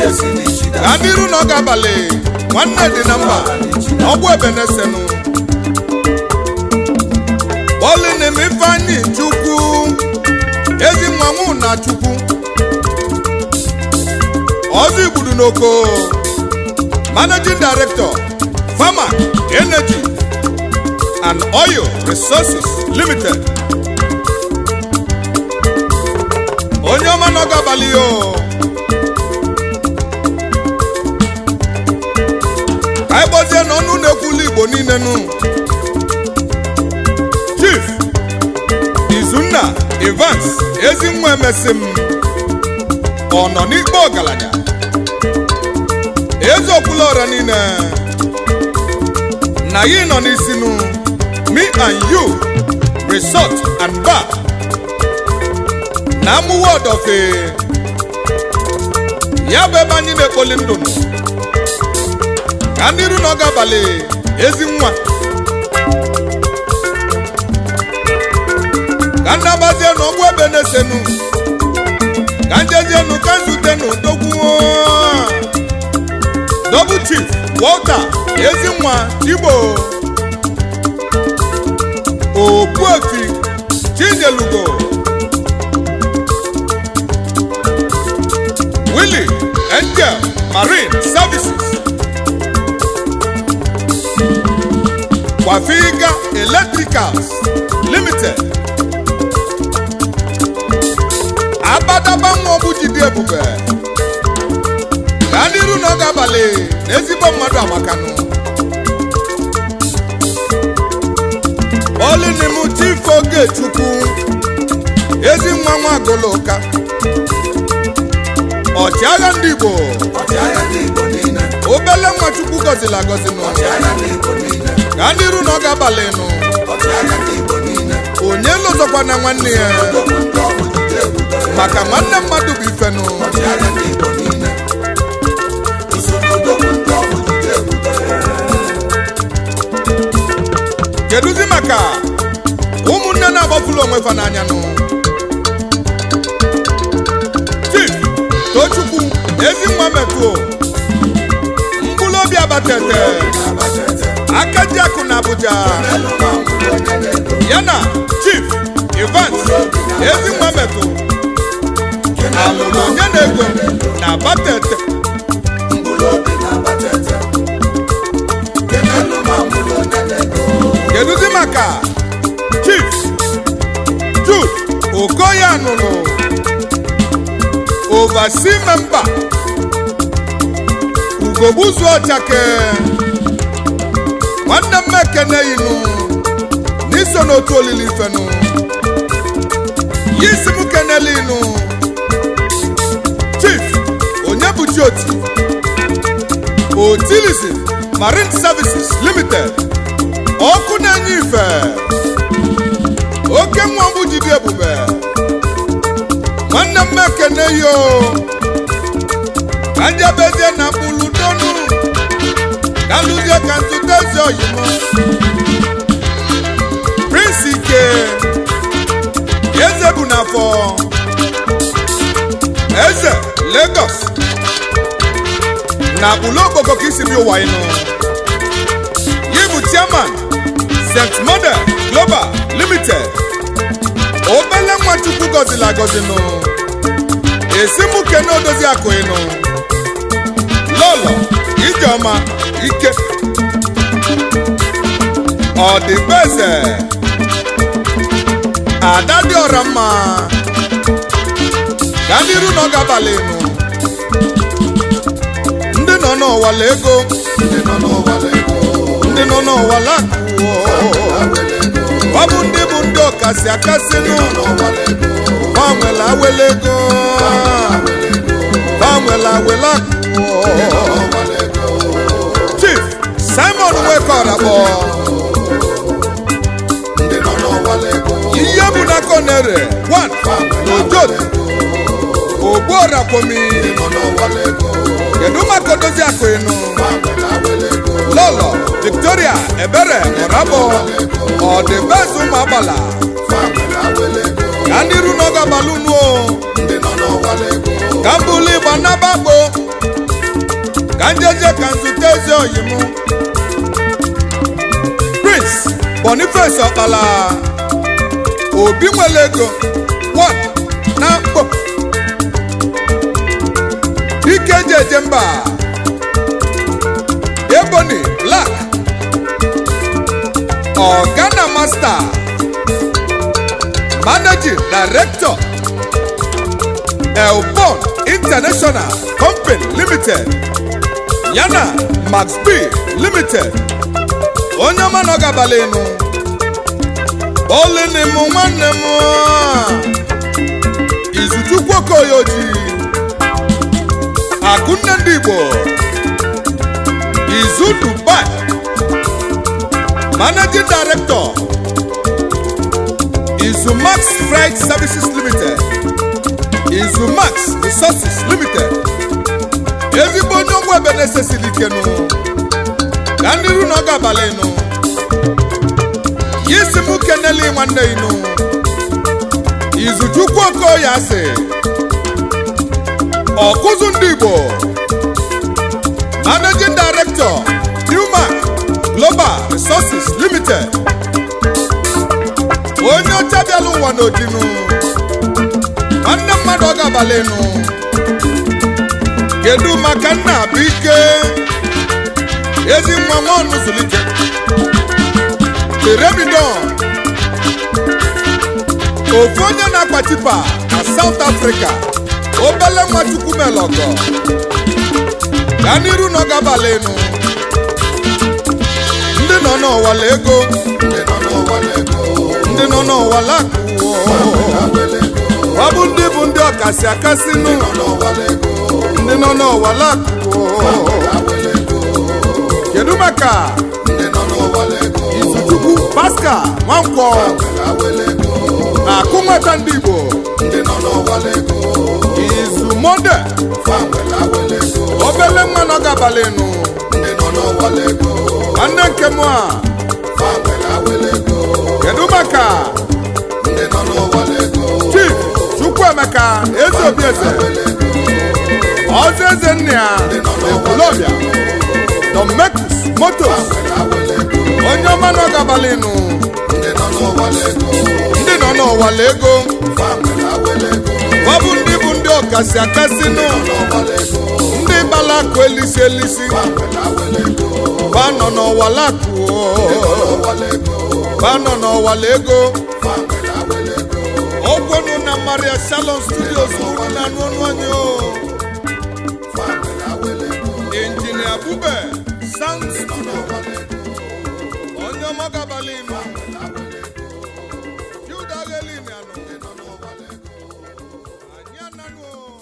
ka ndị iru na ọ ga-abalị nwanne dị na mba ọgwụ ebenesenu bọlinim ifeanyị chukwu ezi nwanwu na chukwu ọzọ igbudu n'oko managing director farmer energy and oil resources limited onye ọma na ọ ga-abalị ya o ka anyị gbozie n'ọnụ na-ekwulu igbo niile nụ chief izunna evans ezinwa emesim ọ nọ n'ikpe ọgaranya eze okwula ọra niile na ya nọ n'isinu me and you resort and bar na amụwa ọdọfe ya bụ ebe anyị na-ekpoli ndụ nọ ka ndị iru na ọ ga-abalị ezi nwa ka ndị agbazie n'ọgbụ ebe na-esenu ka njezienu ka nzutenu dogwuo double chief walter ezi nwa igbo okpuofi chinyelugo willy angel marine services Wafiga Electricals Limited Abadaba nwa ọbụ jide ebube ka ndị iru na ọ ga-abalị na ezigbo mmadụ amakanụ olinim chief Ogechukwu ezi nwa nwa agụlụka ọchịagha ndị Igbo obele nwa Chukwu gọziri agọzi n'ụlọ ka ndị iru na ọ ga-abalị nụ onye lụzọkwa na nwanne ya maka nwanne mmadụ bụ ifenụ kedụzi maka ụmụnne na-agbafulu onwe fa n'anya nụ chief tochukwu ezi nwa metụo mkpụrụ obi abatete akajiakụ na abuja ya na chief evans ezi nwa metụ alụrụ onye na-ego na abatete kedụzi maka chief jude okoye anụnụ oversea member ugogbuzu ọchake nwanne m ekene yinu n'iso n'otu olili ifenu ya isi m kenele inu chief onye bụ chioti otilisi marine services limited ọkụ na-enye ife oke nwa mbụ jide ebube nwanne m ekene yo ka njebezie na mkpụrụ donu ka lụzie ka ntụte ezi oyimo prince ike eze bụ n'afọ eze lagos na ụlọ okpoko ka isi bi ụwa ịnụ yi bụ chairman st model global limited obele nwachukwu gọziri agọzi nụ esi mụ kene odozi akụ ịnụ lọlọ ijeọma ike ọdịbeze ada dị ọra mma ga ndị iru na ọ ga-abalị nụ ndị nọ n'ọwala ego ndị nọ n'ụwa lego ndị nọ n'ọwala akụ ọ bụ ndị bụ ndị ọkasị akasị nụ n'ụwa lego gbanwela awele ego gbanwela awele akụ n'ụwa lego chief simon wekorakpọ ndị nọ n'ụwa lego ihe bụ na konere one n'ojot ogbuorakwomi nọ n'ụwa lego kedu maka odozi akụ ịnụ gbanwere awelego lọlọ victoria ebere ọrabọ ọdịbeze ụmụ agbala gbanwere awelego ka ndị ru n'oge abalị unu o ndị nọ n'ụwa lego ka mbụlụ igba nabagbo ka njeje ka nzute ezi oyi m prince boniface ọkpala obi nwere ego one na mkpo dike ji eje mba ebony black Organa Master, Managing Director, Elbon International Company Limited, Yana Max B Limited, onye ọma nọ gabalị nụ, olini m nwanne m Izuchukwu Okoye Oji, Akụnne ndị Igbo, Izu Dubai, Managing Director Izumax Freight Services Limited Izumax Resources Limited ezigbo onye ụgbọ ebe na-esesili ike nụ ka ndị ru na ọ ga-abalị nụ ya isi m keneli nwanne inụ Izuchukwu Okoye asị ọkụzụ ndị Igbo Managing Director Newmark Global Resources Limited onye ọcha bịala ụwa n'ojinu nwanne mmadụ ọ ga-abalị nụ kedu maka nna bụ ike ezi nwa nwaọnụ zụlite teremidon ofu onye na-akpa tipa na South Africa obele nwa chukwumelọgọ gaa n'iru na ọ ga-abalị nụ ndị nọ n'ọwala ego ndị nọ n'ụwala ego ndị nọ n'ọwala akụ awele ego ọ bụ ndị bụ ndị ọkasị akasị nụ nọ n'ụwala ego ndị nọ n'ọwala akụ awele ego kedu maka ndị nọ n'ụwala ego Izuchukwu Pascal Nwankwọ awele ego na akụ nweta ndị Igbo ndị nọ n'ụwala ego Izu Monde fanwele awele ego obele nwa nọ gabalị nụ ndị nọ n'ụwala ego nwanne nke mụ a fanwele awele ego kedu maka ndị nọ n'ụwala ego Chief Chukwuemeka Eze Obieze awele ego ọzọ eze nna ya Ekwulọbịa Domecus Motos fanwele awele ego onye ọma nọ gabalị nụ ndị nọ n'ụwala ego ndị nọ n'ọwala ego fanwele awele ego ọ bụ ndị bụ ndị ọkasị akasị nụ n'ụwala ego ndị gbala akụ elisi elisi fanwele awele ego ba nọ n'ọwala akụ n'ụwala ego ba nọ n'ọwala ego fanwele awele ego ọgwọnụ na Maria Shalom Studios unu na-anụ ọnụ anyị o fanwele awele ego injinia Bube Sound Studio n'ụwala ego onye ọma gabalị nụ awele ego Jude Aghelini anụ nọ n'ụwala ego anyị ananụ o